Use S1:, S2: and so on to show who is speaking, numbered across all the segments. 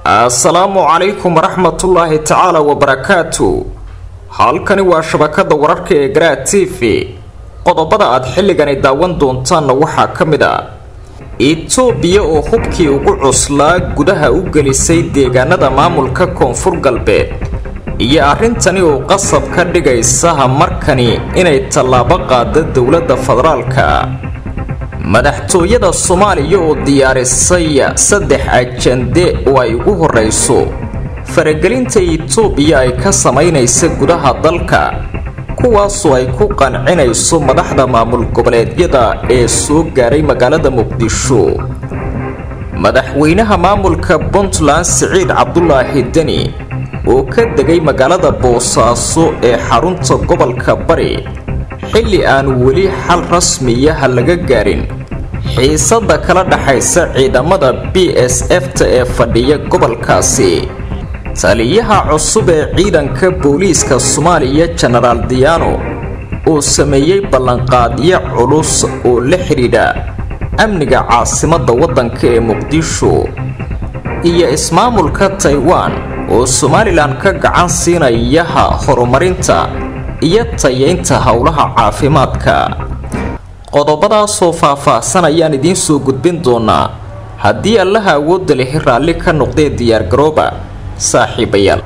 S1: assalaamu calaykum waraxmatullaahi tacaala wabarakaatu halkani waa shabakada wararka ee garaa t v qodobada aad xilligani daawan doontaanna waxaa ka mid a itoobiya oo hubkii ugu cuslaa gudaha u gelisay deegaanada maamulka koonfur galbeed iyo arrintani oo qasab ka dhigaysa markani inay tallaabo qaada dowladda federaalka madaxtooyada soomaaliya oo diyaarisay saddex ajande oo ay ugu horreyso faragelinta itoobiya ay ka samaynaysa gudaha dalka kuwaasoo ay ku qancinayso madaxda maamul goboleedyada ee soo gaaray magaalada muqdisho madaxweynaha maamulka puntland siciid cabdulaahi deni oo ka degay magaalada boosaaso ee xarunta gobolka bari xilli aan weli xal rasmiyaha laga gaarin xiisadda kala dhaxaysa ciidamada b s f-ta ee fadhiya gobolkaasi taliyaha cusub ee ciidanka booliiska soomaaliya jenaraal diyaano oo sameeyey ballanqaadyo culus oo la xidhiidha amniga caasimadda waddanka ee muqdisho iyo ismaamulka taiwan oo somalilan ka gacan siinayaha horumarinta iyo tayeynta howlaha caafimaadka qodobadaasoo faah-faahsan ayaan idiin soo gudbin doonaa haddii allaha awoodda lehi raalli ka noqdee diyaargarooba saaxiibayaal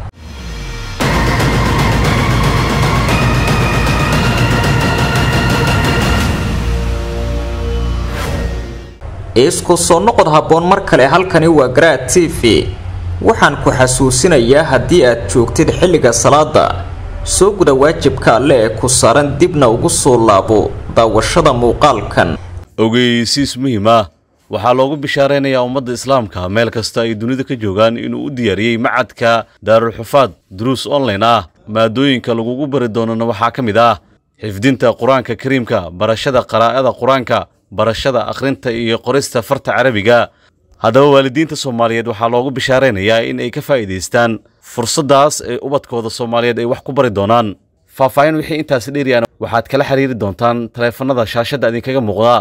S1: isku soo noqod habboon mar kale halkani waa garaa t v waxaan ku xasuusinayaa haddii aad joogtid xilliga salaada soo guda waajibka alle ee ku saaran dibna ugu soo laabo daawashada muuqaalkan
S2: ogeysiis muhiim ah waxaa loogu bishaaraynayaa ummadda islaamka meel kasta ay dunida ka joogaan inuu u diyaariyey macadka daarulxufaad duruus online ah maadooyinka lagugu bari doonana waxaa ka mid ah xifdinta qur-aanka kariimka barashada qaraa'ada qur-aanka barashada akhrinta iyo qorista farta carabiga haddaba waalidiinta soomaaliyeed waxaa loogu bishaaraynayaa in ay ka faa'iidaystaan fursaddaas ee ubadkooda soomaaliyeed ay wax ku bari doonaan faahfaahin wixii intaasi dheeriyaan waxaad kala xiriiri doontaan taleefannada shaashadda idinkaga muuqda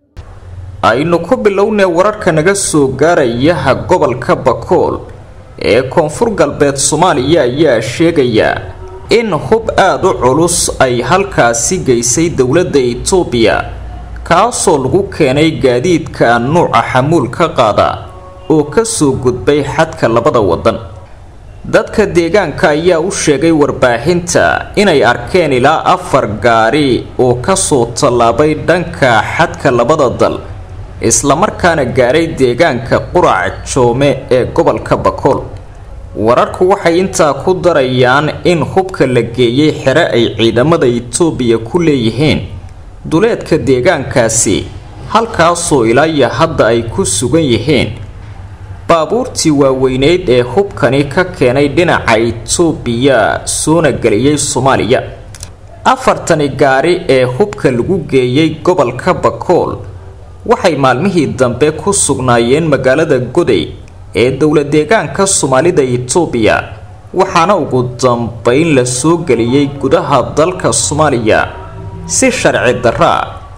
S1: aynu ku bilownay wararka naga soo gaarayaha gobolka bakool ee koonfur galbeed soomaaliya ayaa sheegaya in hub aada u culus ay halkaasi geysay dowladda itoobiya kaasoo lagu keenay gaadiidka nuuca xamuul ka qaada oo ka soo gudbay xadka labada waddan dadka deegaanka ayaa u sheegay warbaahinta inay arkeen ilaa afar gaari oo kasoo tallaabay dhanka xadka labada dal islamarkaana gaaray deegaanka qurac joome ee gobolka bakool wararku waxay intaa ku darayaan in hubka la geeyey xere ay ciidamada itoobiya ku leeyihiin duleedka deegaankaasi halkaasoo ilaa iyo hadda ay ku sugan yihiin baabuurtii waaweyneyd ee hubkani ka keenay dhinaca itoobiya soona geliyey soomaaliya afartani gaari ee hubka lagu geeyey gobolka bakool waxay maalmihii dambe ku sugnaayeen magaalada goday ee dowla deegaanka soomaalida itoobiya waxaana ugu dambeyn la soo geliyey gudaha dalka soomaaliya si sharci darraa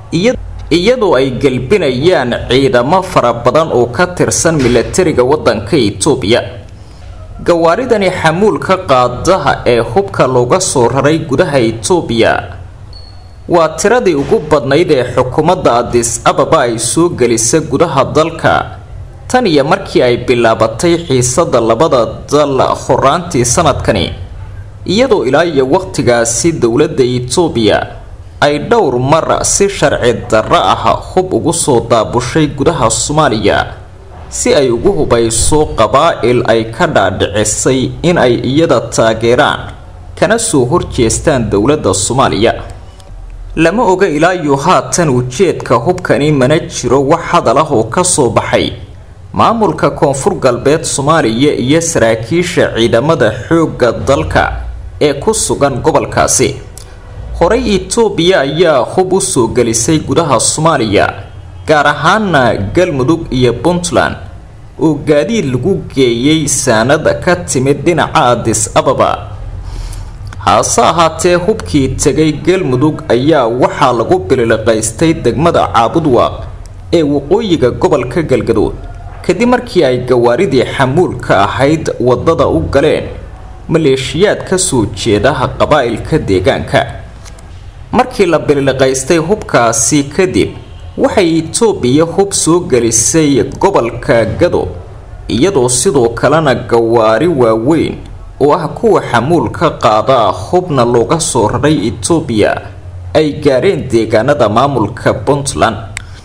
S1: iyadoo ay gelbinayaan ciidamo fara badan oo ka tirsan milatariga waddanka itoobiya gawaaridani xamuulka qaadaha ee hubka looga soo raray gudaha itoobiya waa tiradii ugu badnayd ee xukuumadda adis ababa ay soo gelisa gudaha dalka tan iyo markii ay bilaabatay xiisadda labada dal horaantii sanadkani iyadoo ilaa iyo waqtigaasi dowladda itoobiya ay dhowr mar si sharci darro ah hub ugu soo daabushay gudaha soomaaliya si ay ugu hubayso qabaa'il ay ka dhaadhicisay in ay iyada taageeraan kana soo horjeestaan dowladda soomaaliya lama oga ilaa iyo haatan ujeedka hubkani mana jiro wax hadal ah oo ka soo baxay maamulka koonfur galbeed soomaaliya iyo saraakiisha ciidamada xoogga dalka ee ku sugan gobolkaasi horey itoobiya ayaa hub u soo gelisay gudaha soomaaliya gaar ahaana galmudug iyo puntland oo gaadiid lagu geeyey saanad ka timid dhinaca adis ababa hase ahaatee hubkii tegay galmudug ayaa waxaa lagu bililiqaystay degmada caabudwaaq ee waqooyiga gobolka galgaduud kadib markii ay gawaaridii xamuulka ahayd waddada u galeen maleeshiyaad ka soo jeedaha qabaa'ilka deegaanka markii la biliqaystay hubkaasi kadib waxay itoobiya hub soo gelisay gobolka gado iyadoo sidoo kalena gawaari waaweyn oo ah kuwa xamuulka qaada hubna looga soo raray itoobiya ay gaareen deegaanada maamulka puntland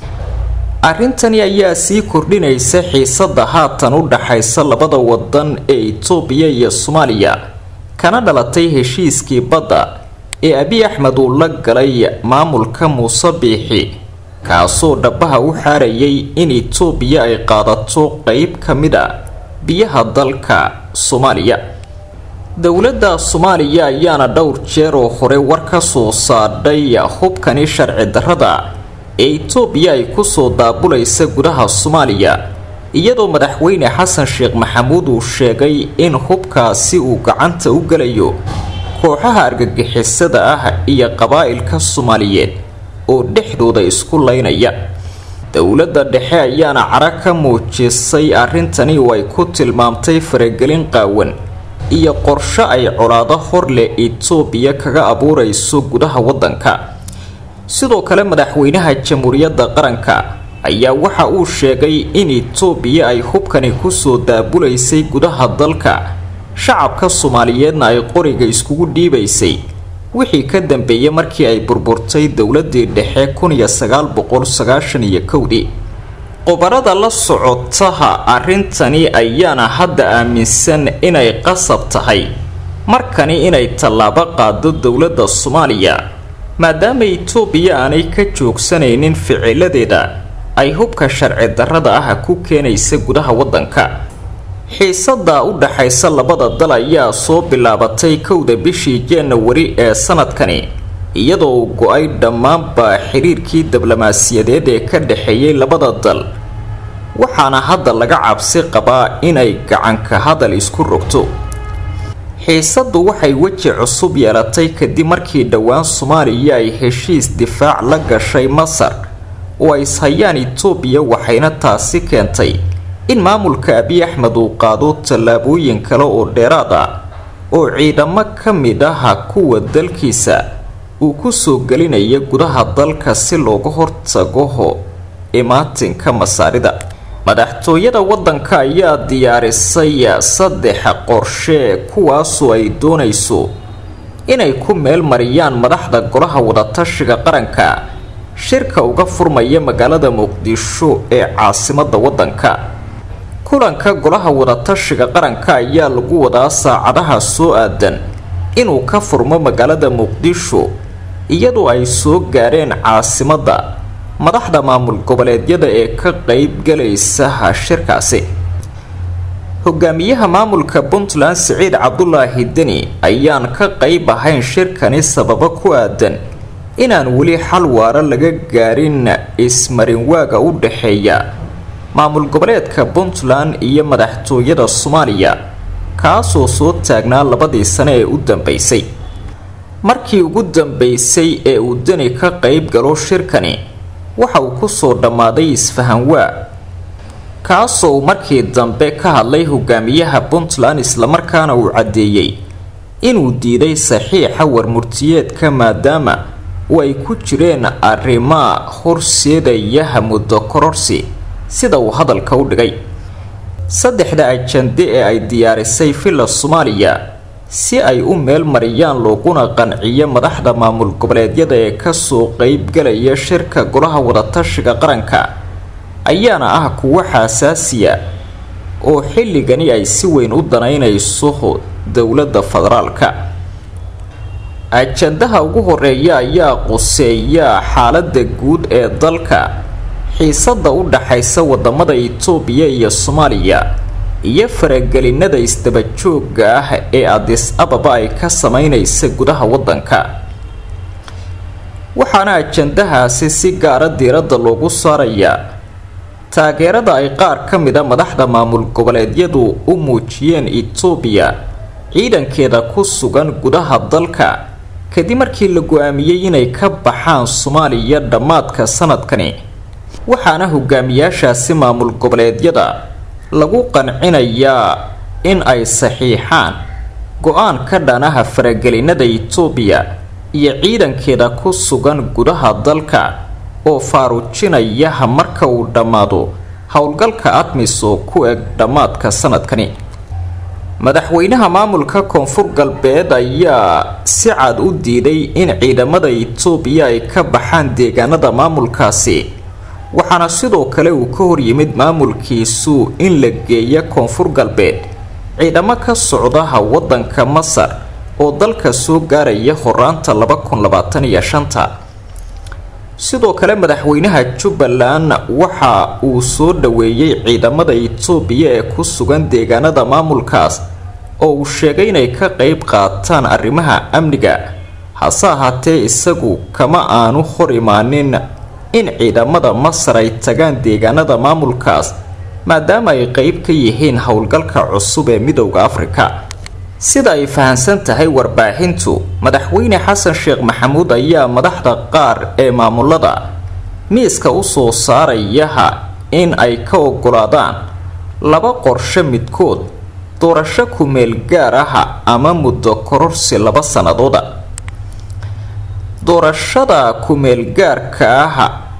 S1: arrintani ayaa sii kordhinaysa xiisada haatan u dhaxaysa labada wadan ee itoobiya iyo soomaaliya kana dhalatay heshiiskii badda ee abiy axmed uu la galay maamulka muuse biixi kaasoo dhabaha u xaarayay in itoobiya ay qaadato qeyb ka mid a biyaha dalka soomaaliya dowladda soomaaliya ayaana dhowr jeer oo hore war ka soo saadhay hubkani sharci darrada ee itoobiya ay kusoo daabulaysa gudaha soomaaliya iyadoo madaxweyne xasan sheekh maxamuud uu sheegay in hubkaasi uu gacanta u gelayo kooxaha argagixisada ah iyo qabaa'ilka soomaaliyeed oo dhexdooda isku laynaya dowladda dhexe ayaana cara ka muujisay arrintani oo ay ku tilmaamtay faragelin qaawan iyo qorsho ay colaado hor leh itoobiya kaga abuurayso gudaha waddanka sidoo kale madaxweynaha jamhuuriyadda qaranka ayaa waxa uu sheegay in itoobiya ay hubkani kusoo daabulaysay gudaha dalka shacabka soomaaliyeedna ay qoriga iskugu dhiibaysay wixii ka dambeeyay markii ay burburtay dowladii dhexe kun iyo sagaal boqol sagaashan iyo kowdii qobarada la socotaha arrintani ayaana hadda aaminsan inay qasab tahay markani inay tallaabo qaado dowladda soomaaliya maadaama itoobiya aanay ka joogsanaynin ficiladeeda ay hubka sharci darrada ah ku keenaysa gudaha waddanka xiisada u dhaxaysa labada dal ayaa soo bilaabatay kowda bishii januari ee sanadkani iyadoo uu go-ay dhammaanba xiriirkii diblomaasiyadeed ee ka dhexeeyay labada dal waxaana hadda laga cabsi qabaa inay gacanka hadal isku rogto xiisaddu waxay weji cusub yeelatay kadib markii dhowaan soomaaliya ay heshiis difaac la gashay masar oo ay ishayaan itoobiya waxayna taasi keentay in maamulka abiy axmed uu qaado tallaabooyin kale oo dheeraad ah oo ciidamo ka mid aha kuwa dalkiisa uu kusoo gelinaya gudaha dalka si looga hortago imaatinka masaarida madaxtooyada waddanka ayaa diyaarisay saddex qorshe kuwaasoo ay doonayso inay ku meel mariyaan madaxda golaha wadatashiga qaranka shirka uga furmaya magaalada muqdisho ee caasimadda waddanka kulanka golaha wadatashiga qaranka ayaa lagu wadaa saacadaha soo aadan inuu ka furmo magaalada muqdisho iyadoo ay soo gaareen caasimadda madaxda maamul goboleedyada ee ka qeyb galaysa shirkaasi hogaamiyaha maamulka puntland siciid cabdulaahi deni ayaan ka qeyb ahayn shirkani sababo ku aadan inaan weli xal waara laga gaarin ismarinwaaga u dhexeeya maamul goboleedka puntland iyo madaxtooyada soomaaliya kaasoo soo taagnaa labadii sane ee u dambeysay markii ugu dambeysay ee uu deni ka qeyb galo shirkani waxa uu kusoo dhammaaday isfahanwaa kaasoo uu markii dambe ka hadlay hogaamiyaha puntland islamarkaana uu caddeeyey inuu diiday saxiixa warmurtiyeedka maadaama oo ay ku jireen arrimaa horseedayaha muddo kororsi sida uu hadalka u dhigay saddexda ajande ee ay diyaarisay villa soomaaliya si ay u meel mariyaan looguna qanciyo madaxda maamul goboleedyada ee kasoo qeybgalaya shirka golaha wadatashiga qaranka ayaana ah kuwo xasaasiya oo xilligani ay si weyn u danaynayso dowladda federaalka ajandaha ugu horeeya ayaa quseeya xaalada guud ee dalka xiisada u dhaxaysa wadamada itoobiya iyo soomaaliya iyo faragelinada isdabajooga ah ee adis ababa ay ka sameynaysa gudaha wadanka waxaana ajandahaasi si gaara diiradda loogu saarayaa taageerada ay qaar ka mida madaxda maamul goboleedyadu u muujiyeen itoobiya ciidankeeda ku sugan gudaha dalka kadib markii la go-aamiyey inay ka baxaan soomaaliya dhammaadka sanadkani waxaana hogaamiyaashaasi maamul goboleedyada lagu qancinayaa in ay saxiixaan go-aan ka dhanaha faragelinada itoobiya iyo ciidankeeda ku sugan gudaha dalka oo faaruujinaya marka uu dhammaado howlgalka admis oo ku eg dhammaadka sanadkani madaxweynaha maamulka koonfur galbeed ayaa si cad u diiday in ciidamada itoobiya ay ka baxaan deegaanada maamulkaasi waxaana sidoo kale uu ka horyimid maamulkiisu in la geeya koonfur galbeed ciidamo ka socdaha wadanka masar oo dalka soo gaaraya horaanta laba kun labaatan iyo shanta sidoo kale madaxweynaha jubbaland waxa uu soo dhaweeyey ciidamada itoobiya ee ku sugan deegaanada maamulkaas oo uu sheegay inay ka qeyb qaataan arrimaha amniga hase ahaatee isagu kama aanu hor imaanin in ciidamada masar ay tagaan deegaanada maamulkaas maadaama ay qeyb ka yihiin howlgalka cusub ee midowda afrika sida ay fahamsan tahay warbaahintu madaxweyne xasan sheekh maxamuud ayaa madaxda qaar ee maamulada miiska usoo saarayaha in ay ka ogolaadaan laba qorshe midkood doorasho ku-meel gaar aha ama muddo kororsi laba sanadooda doorashada ku-meel gaarka ah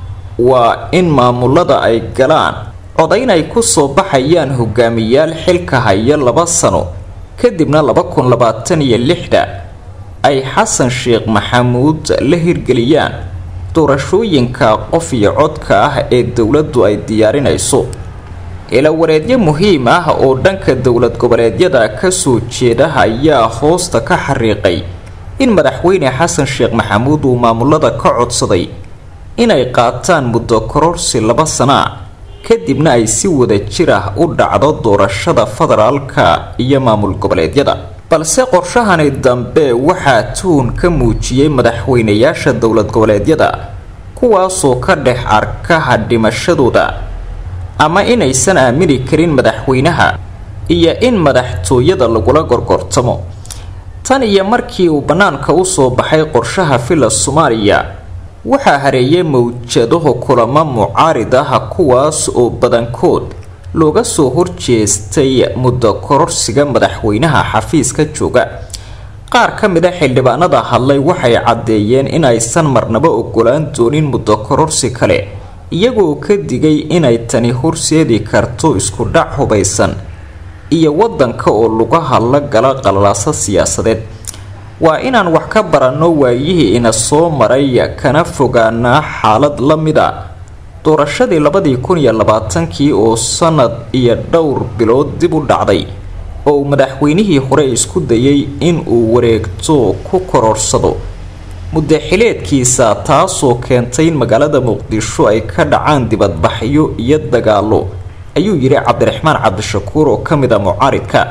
S1: waa in maamulada ay galaan codayn ay kusoo baxayaan hogaamiyaal xilka haya laba sano kadibna laba kun labaatan iyo lixda ay xasan sheekh maxamuud la hirgeliyaan doorashooyinka qof iyo codka ah ee dowladdu ay diyaarinayso ilawareedyo muhiim ah oo dhanka dowlad goboleedyada kasoo jeeda ayaa hoosta ka xariiqay in madaxweyne xasan sheekh maxamuud uu maamulada ka codsaday inay qaataan muddo kororsi laba sanaa kadibna ay si wada jir ah u dhacdo doorashada federaalka iyo maamul goboleedyada balse qorshahani dambe waxaa tuhun ka muujiyey madaxweynayaasha dowlad goboleedyada kuwaasoo ka dhex arkaha dhimashadooda ama inaysan aamini karin madaxweynaha iyo in madaxtooyada lagula gorgortamo tan iyo markii uu bannaanka usoo baxay qorshaha filla soomaaliya waxaa hareeyay mawjadaho kulamo mucaarid ah kuwaas oo badankood looga soo horjeestay muddo kororsiga madaxweynaha xafiiska jooga qaar ka mid a xildhibaanada hadlay waxay caddeeyeen in aysan marnaba ogolaan doonin muddo kororsi kale iyagoo ka digay inay tani horseedi karto isku dhac hubaysan iyo wadanka oo lugaha la gala qalalaasa siyaasadeed waa inaan wax ka baranno waayihii ina soo maray kana fogaanaa xaalad la mid a doorashadii labadii kun iyo labaatankii oo sanad iyo dhowr bilood dib u dhacday oo uu madaxweynihii hore isku dayay in uu wareegto ku kororsado muddaxileedkiisa taasoo keentay in magaalada muqdisho ay ka dhacaan dibadbaxyo iyo dagaalo ayuu yidhi cabdiraxmaan cabdishakuur oo ka mid a mucaaridka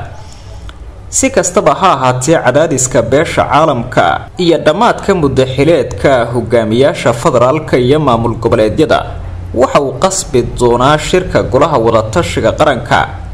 S1: si kastaba ha ahaatee cadaadiska beesha caalamka iyo dhammaadka muddaxileedka hogaamiyaasha federaalka iyo maamul goboleedyada waxa uu qasbi doonaa shirka golaha wadatashiga qaranka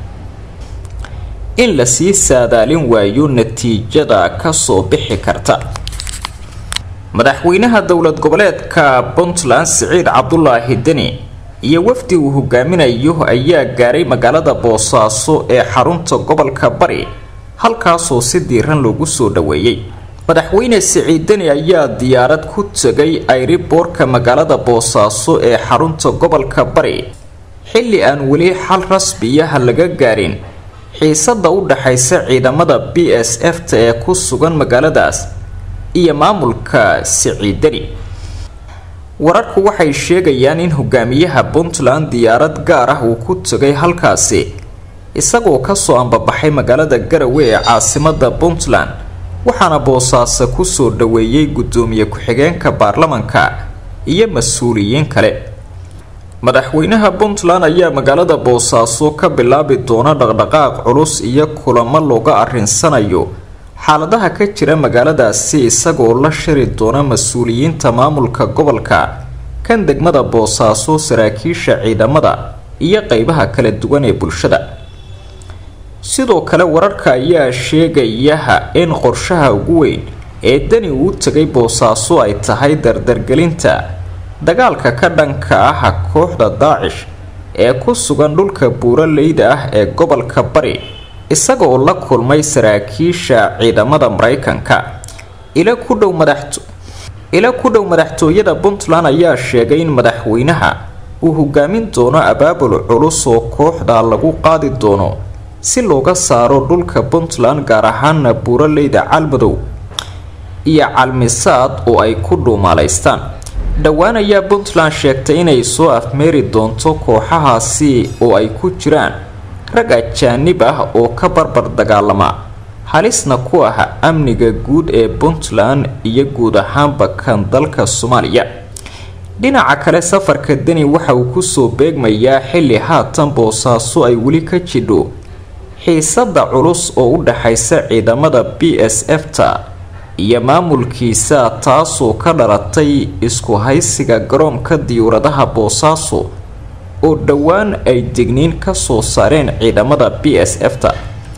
S1: in lasii saadaalin waayo natiijada kasoo bixi karta madaxweynaha dowlad goboleedka puntland siciid cabdulaahi deni iyo wafdi uu hogaaminayo ayaa gaaray magaalada boosaaso ee xarunta gobolka bari halkaasoo si diiran loogu soo dhaweeyey madaxweyne siciid deni ayaa diyaarad ku tegay ayriboorka magaalada boosaaso ee xarunta gobolka bari xilli aan weli xal rasmiyaha laga gaarin xiisada u dhaxaysa ciidamada b s f ta ee ku sugan magaaladaas iyo maamulka siciid deni wararku waxay sheegayaan in hogaamiyaha puntland diyaarad gaar ah uu ku tegay halkaasi isagoo kasoo ambabaxay magaalada garawe ee caasimada puntland waxaana boosaaso kusoo dhaweeyey gudoomiye ku-xigeenka baarlamanka iyo mas-uuliyiin kale madaxweynaha puntland ayaa magaalada boosaaso ka bilaabi doona dhaqdhaqaaq culus iyo kulamo looga arinsanayo xaaladaha ka jira magaaladaasi isagoo la shiri doona mas-uuliyiinta maamulka gobolka kan degmada boosaaso saraakiisha ciidamada iyo qeybaha kala duwan ee bulshada sidoo kale wararka ayaa sheegayaha in qorshaha ugu weyn ee dani uu tegay boosaaso ay tahay dardargelinta dagaalka ka dhanka ah kooxda daacish ee ku sugan dhulka buuraleyda ah ee gobolka bari isagaoo la kulmay saraakiisha ciidamada maraykanka ila ku dhow madax ila ku dhow madaxtooyada puntland ayaa sheegay in madaxweynaha uu hogaamin doono abaabul culus oo kooxda lagu qaadi doono si looga saaro dhulka puntland gaar ahaana buuraleyda calmadow iyo calmisaad oo ay ku dhuumaalaystaan dhowaan ayaa puntland sheegtay inay soo afmeeri doonto kooxahaasi oo ay ku jiraan rag ajaanib ah oo ka barbar dagaalama halisna ku ah amniga guud ee puntland iyo guud ahaanba kan dalka soomaaliya dhinaca kale safarka deni waxa uu kusoo beegmayaa xilli haatan boosaaso ay weli ka jidho xiisada culus oo u dhaxaysa ciidamada b s f ta iyo maamulkiisa taasoo ka dhalatay isku haysiga garoonka diyuuradaha boosaaso oo dhowaan ay degniin ka soo saareen ciidamada b s f ta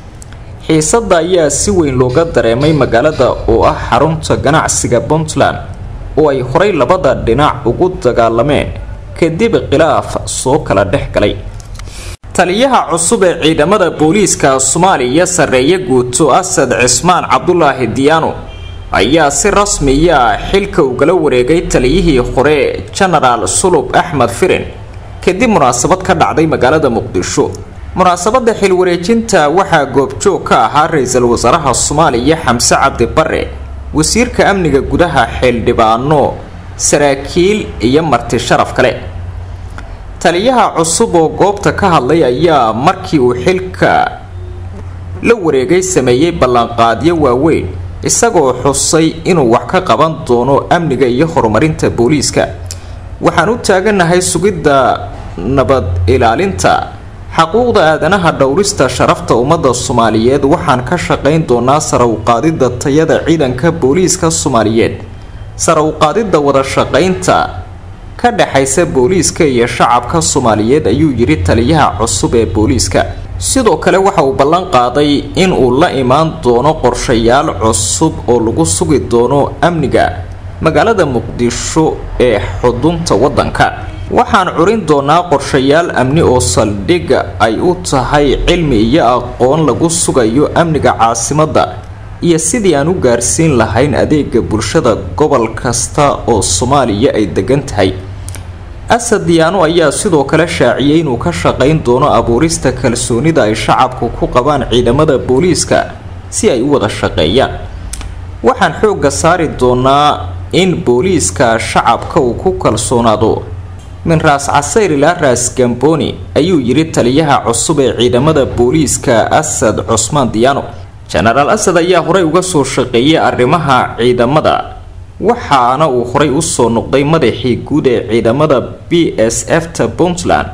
S1: xiisada ayaa si weyn looga dareemay magaalada oo ah xarunta ganacsiga puntland oo ay horay labada dhinac ugu dagaalameen kadib khilaaf soo kala dhex galay taliyaha cusub ee ciidamada booliiska soomaaliya sarreeye guuto asad cismaan cabdulaahi diyaano ayaa si rasmiya xilka ugala wareegay taliyihii hore jenaraal sulub axmed firin kadib munaasabad ka dhacday magaalada muqdisho munaasabada xilwareejinta waxaa goobjoog ka ahaa ra-iisul wasaaraha soomaaliya xamse cabdi bare wasiirka amniga gudaha xildhibaano saraakiil iyo marti sharaf kale taliyaha cusub oo goobta ka hadlay ayaa markii uu xilka la wareegay sameeyey ballanqaadyo waaweyn isagoo xusay inuu wax ka qaban doono amniga iyo horumarinta booliiska waxaan u taaganahay sugidda nabad ilaalinta xaquuqda aadanaha dhowrista sharafta ummadda soomaaliyeed waxaan ka shaqayn doonaa sare uqaadidda tayada ciidanka booliiska soomaaliyeed sare uqaadidda wada shaqaynta ka dhexaysa booliiska iyo shacabka soomaaliyeed ayuu yidhi taliyaha cusub ee booliiska sidoo kale waxa uu ballan qaaday in uu la imaan doono qorshayaal cusub oo lagu sugi doono amniga magaalada muqdisho ee xudunta waddanka waxaan curin doonaa qorshayaal amni oo saldhigga ay u tahay cilmi iyo aqoon lagu sugayo amniga caasimadda iyo sidii aan u gaarsiin lahayn adeega bulshada gobol kasta oo soomaaliya ay degan tahay asad diyaano ayaa sidoo kale shaaciyey inuu ka shaqayn doono abuurista kalsoonida ay shacabku ku qabaan ciidamada booliiska si ay u wada shaqeeyaan waxaan xoogga saari doonaa in booliiska shacabka uu ku kalsoonaado min raas casayr ilaa raas gamboni ayuu yidhi taliyaha cusub ee ciidamada booliiska asad cusmaan diyaano jenaraal asad ayaa horey uga soo shaqeeyay arrimaha ciidamada waxaana uu horey usoo noqday madaxii guud ee ciidamada b s f ta puntland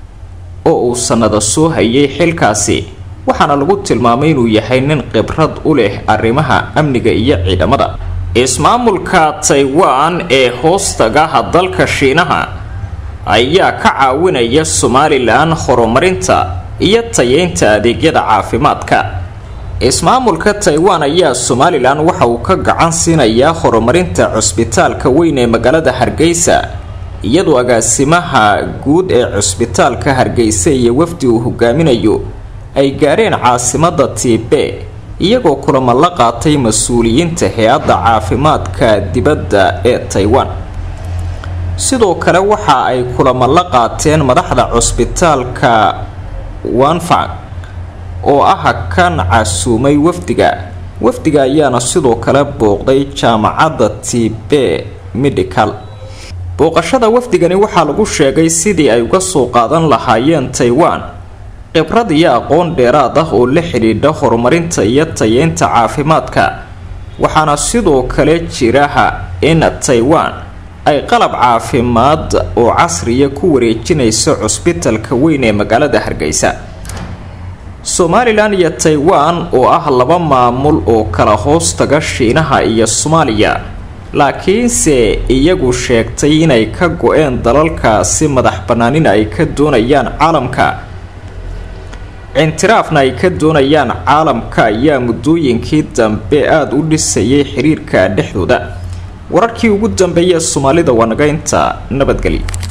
S1: oo uu sannada soo hayay xilkaasi waxaana lagu tilmaamay inuu yahay nin khibrad u leh arrimaha amniga iyo ciidamada ismaamulka taiwan ee hoostagaha dalka shiinaha ayaa ka caawinaya somalilan horumarinta iyo tayeynta adeegyada caafimaadka ismaamulka taiwan ayaa somalilan waxa uu ka gacan siinayaa horumarinta cusbitaalka weyn ee magaalada hargeysa iyadoo agaasimaha guud ee cusbitaalka hargeysa iyo wafdi uu hogaaminayo ay gaareen caasimada tiibe iyagoo kulamo la qaatay mas-uuliyiinta hay-adda caafimaadka dibadda ee taiwan sidoo kale waxa ay kulamo la qaateen madaxda cusbitaalka wanfang oo ah kan casuumay wafdiga wafdiga ayaana sidoo kale booqday jaamacadda tibe medical booqashada wafdigani waxaa lagu sheegay sidii ay uga soo qaadan lahaayeen taiwan khibrad iyo aqoon dheeraad ah oo la xidhiidha horumarinta iyo tayeynta caafimaadka waxaana sidoo kale jiraha in taiwan ay qalab caafimaad oo casriya ku wareejinayso cusbitalka weyn ee magaalada hargeysa somalilan iyo taiwan oo ah laba maamul oo kala hoos taga shiinaha iyo soomaaliya laakiinse iyagu sheegtay inay ka go-een dalalkaasi madax banaanina ay ka doonayaan caalamka cintiraafna ay ka doonayaan caalamka ayaa muddooyinkii dambe aada u dhisayay xiriirka dhexdooda wararkii ugu dambeeyee soomaalida waa naga inta nabadgelyo